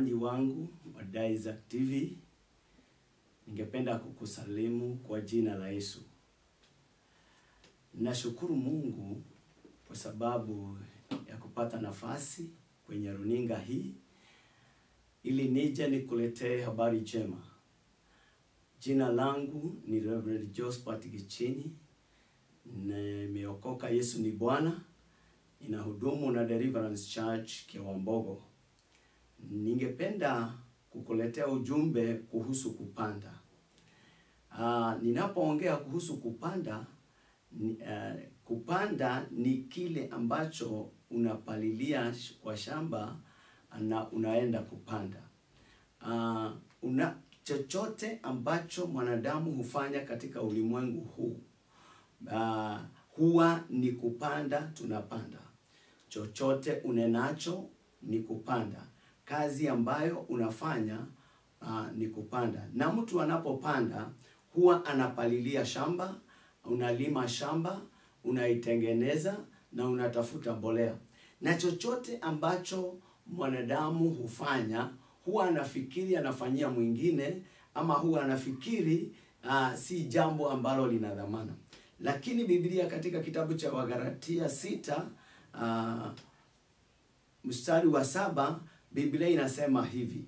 Mtazamaji wangu wa Daiza TV, ningependa kukusalimu kwa jina la Yesu. Nashukuru Mungu kwa sababu ya kupata nafasi kwenye runinga hii ili nije nikuletee habari njema. Jina langu ni Reverend Josephat Gichini, nimeokoka. Yesu ni Bwana, ninahudumu na Deliverance Church Kiwambogo. Ningependa kukuletea ujumbe kuhusu kupanda. Uh, ninapoongea kuhusu kupanda ni, uh, kupanda ni kile ambacho unapalilia kwa shamba na unaenda kupanda. Uh, una chochote ambacho mwanadamu hufanya katika ulimwengu huu uh, huwa ni kupanda, tunapanda. Chochote unenacho ni kupanda. Kazi ambayo unafanya uh, ni kupanda, na mtu anapopanda huwa anapalilia shamba, unalima shamba, unaitengeneza na unatafuta mbolea. Na chochote ambacho mwanadamu hufanya huwa anafikiri anafanyia mwingine, ama huwa anafikiri uh, si jambo ambalo lina dhamana. Lakini Biblia katika kitabu cha Wagalatia sita uh, mstari wa saba Biblia inasema hivi: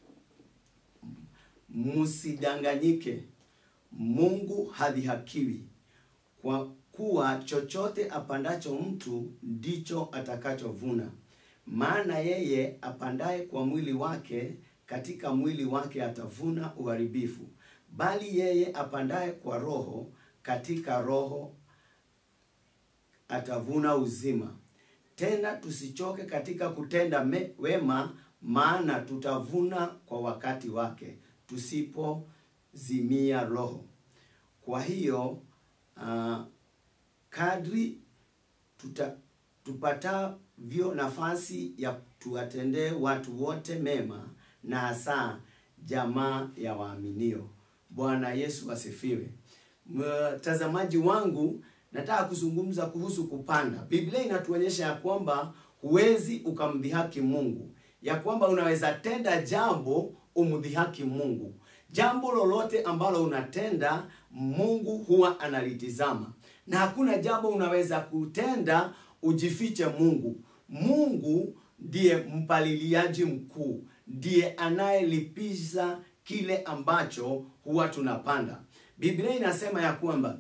msidanganyike, Mungu hadhihakiwi, kwa kuwa chochote apandacho mtu ndicho atakachovuna. Maana yeye apandaye kwa mwili wake, katika mwili wake atavuna uharibifu, bali yeye apandaye kwa Roho, katika Roho atavuna uzima. Tena tusichoke katika kutenda me, wema, maana tutavuna kwa wakati wake, tusipozimia roho. Kwa hiyo uh, kadri tuta, tupatavyo nafasi ya tuwatendee watu wote mema, na hasa jamaa ya waaminio. Bwana Yesu asifiwe. Mtazamaji wangu, nataka kuzungumza kuhusu kupanda. Biblia inatuonyesha ya kwamba huwezi ukamdhihaki Mungu, ya kwamba unaweza tenda jambo umdhihaki Mungu. Jambo lolote ambalo unatenda Mungu huwa analitizama, na hakuna jambo unaweza kutenda ujifiche Mungu. Mungu ndiye mpaliliaji mkuu, ndiye anayelipiza kile ambacho huwa tunapanda. Biblia inasema ya kwamba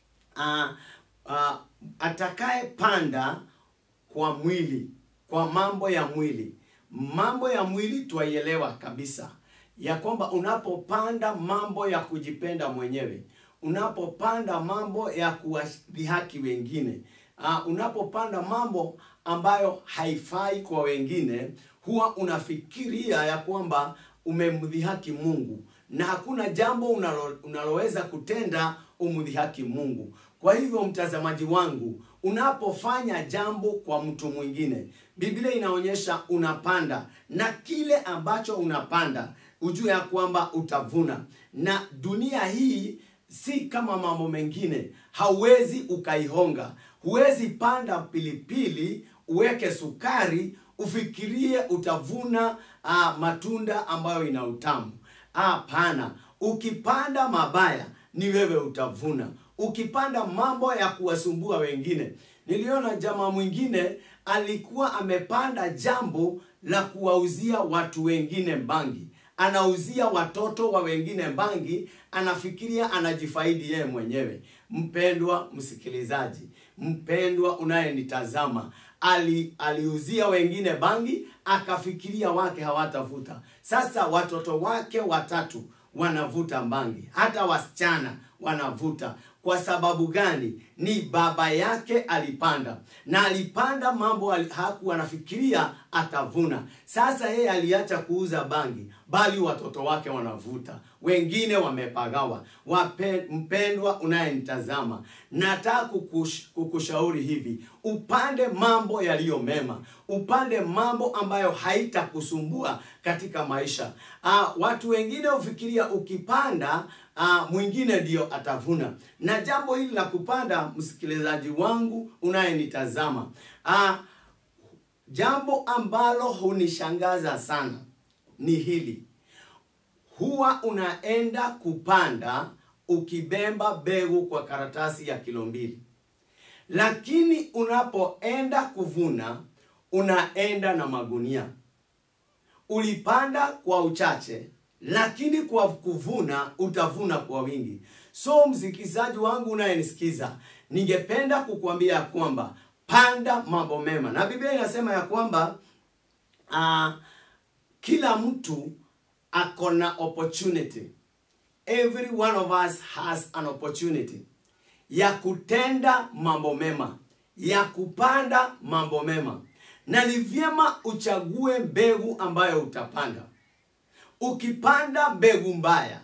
uh, uh, atakaye panda kwa mwili, kwa mambo ya mwili, mambo ya mwili twaielewa kabisa ya kwamba unapopanda mambo ya kujipenda mwenyewe, unapopanda mambo ya kuwadhihaki wengine, uh, unapopanda mambo ambayo haifai kwa wengine, huwa unafikiria ya kwamba umemdhihaki Mungu, na hakuna jambo unalo, unaloweza kutenda umdhihaki Mungu. Kwa hivyo mtazamaji wangu, unapofanya jambo kwa mtu mwingine, Biblia inaonyesha unapanda, na kile ambacho unapanda ujue ya kwamba utavuna. Na dunia hii si kama mambo mengine, hauwezi ukaihonga. Huwezi panda pilipili uweke sukari ufikirie utavuna uh, matunda ambayo ina utamu. Hapana, ukipanda mabaya ni wewe utavuna. Ukipanda mambo ya kuwasumbua wengine, niliona jamaa mwingine alikuwa amepanda jambo la kuwauzia watu wengine bangi anauzia watoto wa wengine bangi, anafikiria anajifaidi yeye mwenyewe. Mpendwa msikilizaji, mpendwa unayenitazama, ali aliuzia wengine bangi, akafikiria wake hawatavuta. Sasa watoto wake watatu wanavuta bangi, hata wasichana wanavuta. Kwa sababu gani? Ni baba yake alipanda, na alipanda mambo hakuwa anafikiria atavuna. Sasa yeye aliacha kuuza bangi, bali watoto wake wanavuta, wengine wamepagawa. Wape, mpendwa unayenitazama, nataka kukush, kukushauri hivi, upande mambo yaliyo mema, upande mambo ambayo haitakusumbua katika maisha. Aa, watu wengine hufikiria ukipanda uh, mwingine ndio atavuna. Na jambo hili la kupanda, msikilizaji wangu unayenitazama, uh, jambo ambalo hunishangaza sana ni hili huwa unaenda kupanda ukibemba mbegu kwa karatasi ya kilo mbili lakini unapoenda kuvuna unaenda na magunia ulipanda kwa uchache lakini kwa kuvuna utavuna kwa wingi so msikilizaji wangu unayenisikiza ningependa kukuambia ya kwamba panda mambo mema na biblia inasema ya kwamba uh, kila mtu ako na opportunity every one of us has an opportunity ya kutenda mambo mema ya kupanda mambo mema na ni vyema uchague mbegu ambayo utapanda ukipanda mbegu mbaya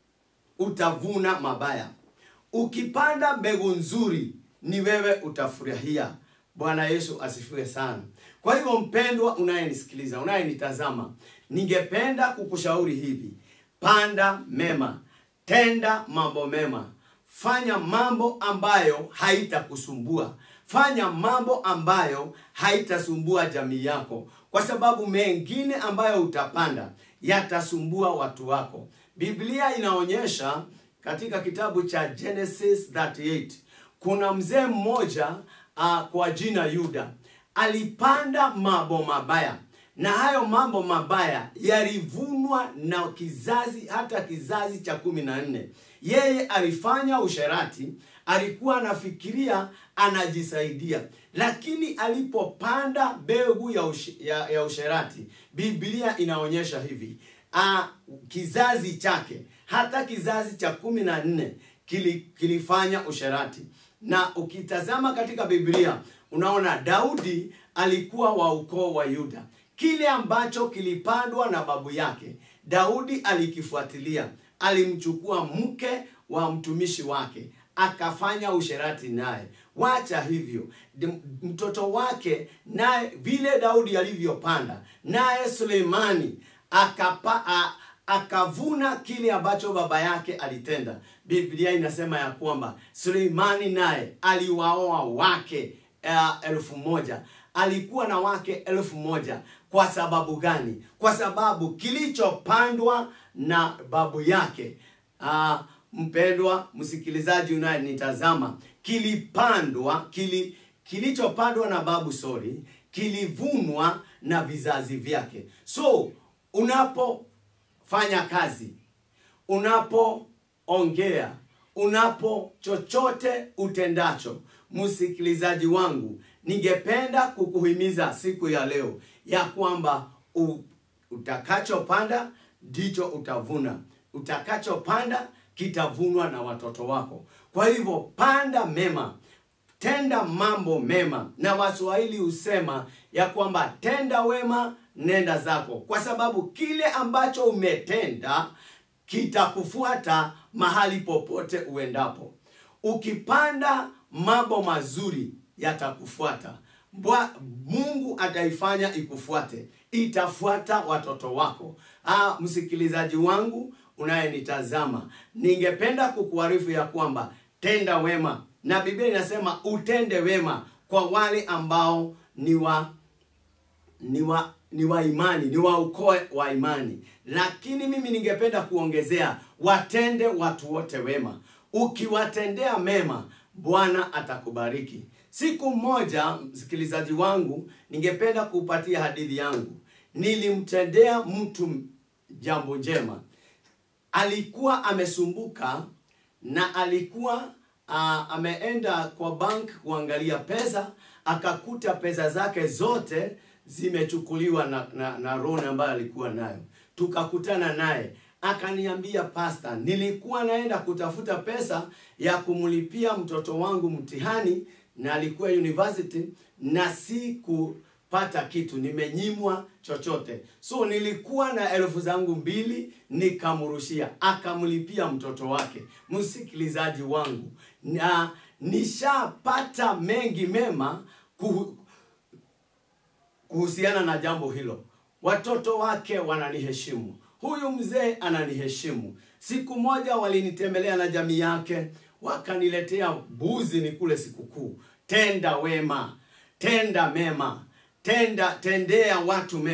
utavuna mabaya ukipanda mbegu nzuri ni wewe utafurahia bwana yesu asifiwe sana kwa hivyo mpendwa unayenisikiliza unayenitazama ningependa kukushauri hivi panda mema tenda mambo mema fanya mambo ambayo haitakusumbua fanya mambo ambayo haitasumbua jamii yako kwa sababu mengine ambayo utapanda yatasumbua watu wako biblia inaonyesha katika kitabu cha genesis 38 kuna mzee mmoja uh, kwa jina yuda alipanda mambo mabaya na hayo mambo mabaya yalivunwa na kizazi hata kizazi cha kumi na nne yeye alifanya usherati alikuwa anafikiria anajisaidia lakini alipopanda mbegu ya, ush, ya, ya usherati biblia inaonyesha hivi a, kizazi chake hata kizazi cha kumi na nne kili, kilifanya usherati na ukitazama katika biblia unaona daudi alikuwa wa ukoo wa yuda kile ambacho kilipandwa na babu yake daudi alikifuatilia alimchukua mke wa mtumishi wake akafanya usherati naye wacha hivyo mtoto wake naye vile daudi alivyopanda naye suleimani akapa a, akavuna kile ambacho baba yake alitenda biblia inasema ya kwamba suleimani naye aliwaoa wake uh, elfu moja alikuwa na wake elfu moja kwa sababu gani kwa sababu kilichopandwa na babu yake uh, mpendwa msikilizaji unayenitazama kilipandwa kili, kilichopandwa na babu sori kilivunwa na vizazi vyake so unapofanya kazi unapoongea unapo chochote utendacho msikilizaji wangu ningependa kukuhimiza siku ya leo ya kwamba utakachopanda ndicho utavuna utakachopanda kitavunwa na watoto wako kwa hivyo panda mema tenda mambo mema na waswahili husema ya kwamba tenda wema nenda zako kwa sababu kile ambacho umetenda kitakufuata mahali popote uendapo ukipanda mambo mazuri yatakufuata Mbwa, mungu ataifanya ikufuate itafuata watoto wako ah, msikilizaji wangu unayenitazama ningependa kukuarifu ya kwamba tenda wema na biblia inasema utende wema kwa wale ambao ni wa ni wa ni wa imani ni wa ukoo wa imani lakini mimi ningependa kuongezea watende watu wote wema ukiwatendea mema bwana atakubariki siku moja msikilizaji wangu ningependa kupatia hadithi yangu nilimtendea mtu jambo njema alikuwa amesumbuka na alikuwa uh, ameenda kwa bank kuangalia pesa akakuta pesa zake zote zimechukuliwa na, na, na rona ambayo alikuwa nayo tukakutana naye akaniambia pasta nilikuwa naenda kutafuta pesa ya kumlipia mtoto wangu mtihani na alikuwa university na si kupata kitu nimenyimwa chochote so nilikuwa na elfu zangu mbili nikamrushia akamlipia mtoto wake msikilizaji wangu na nishapata mengi mema kuhu, kuhusiana na jambo hilo watoto wake wananiheshimu huyu mzee ananiheshimu siku moja walinitembelea na jamii yake wakaniletea mbuzi ni kule sikukuu tenda wema tenda mema tenda tendea watu mema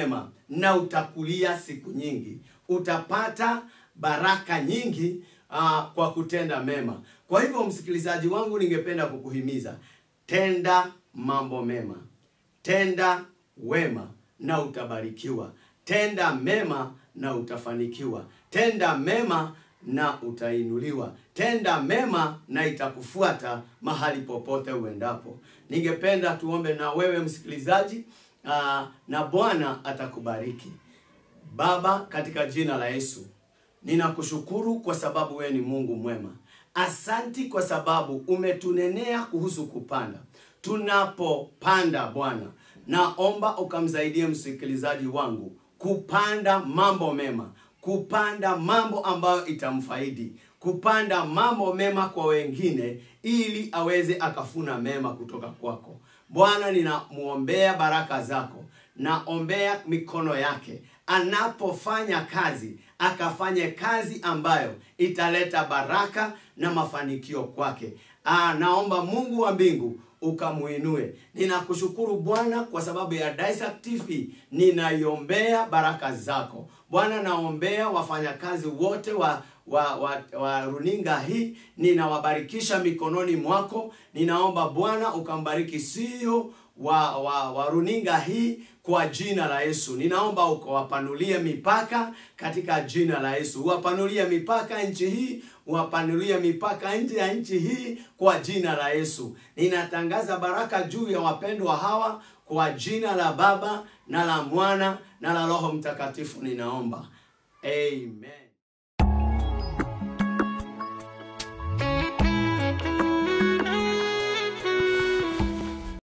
na utakulia siku nyingi. Utapata baraka nyingi uh, kwa kutenda mema. Kwa hivyo, msikilizaji wangu, ningependa kukuhimiza tenda mambo mema, tenda wema na utabarikiwa. Tenda mema na utafanikiwa. Tenda mema na utainuliwa. Tenda mema na itakufuata mahali popote uendapo. Ningependa tuombe na wewe msikilizaji, aa, na Bwana atakubariki. Baba, katika jina la Yesu, ninakushukuru kwa sababu wewe ni Mungu mwema. Asanti kwa sababu umetunenea kuhusu kupanda. Tunapopanda Bwana, naomba ukamsaidie msikilizaji wangu kupanda mambo mema, kupanda mambo ambayo itamfaidi, kupanda mambo mema kwa wengine, ili aweze akafuna mema kutoka kwako. Bwana, ninamuombea baraka zako, naombea mikono yake anapofanya kazi, akafanye kazi ambayo italeta baraka na mafanikio kwake. Aa, naomba Mungu wa mbingu ukamuinue. Ninakushukuru Bwana kwa sababu ya Daisak TV, ninaiombea baraka zako Bwana. Naombea wafanyakazi wote wa wa, wa, wa runinga hii, ninawabarikisha mikononi mwako. Ninaomba Bwana ukambariki sio wa, wa, wa runinga hii kwa jina la Yesu. Ninaomba ukawapanulie mipaka katika jina la Yesu, uwapanulie mipaka nchi hii, uwapanulie mipaka nje ya nchi hii kwa jina la Yesu. Ninatangaza baraka juu ya wapendwa hawa kwa jina la Baba na la Mwana na la Roho Mtakatifu, ninaomba amen.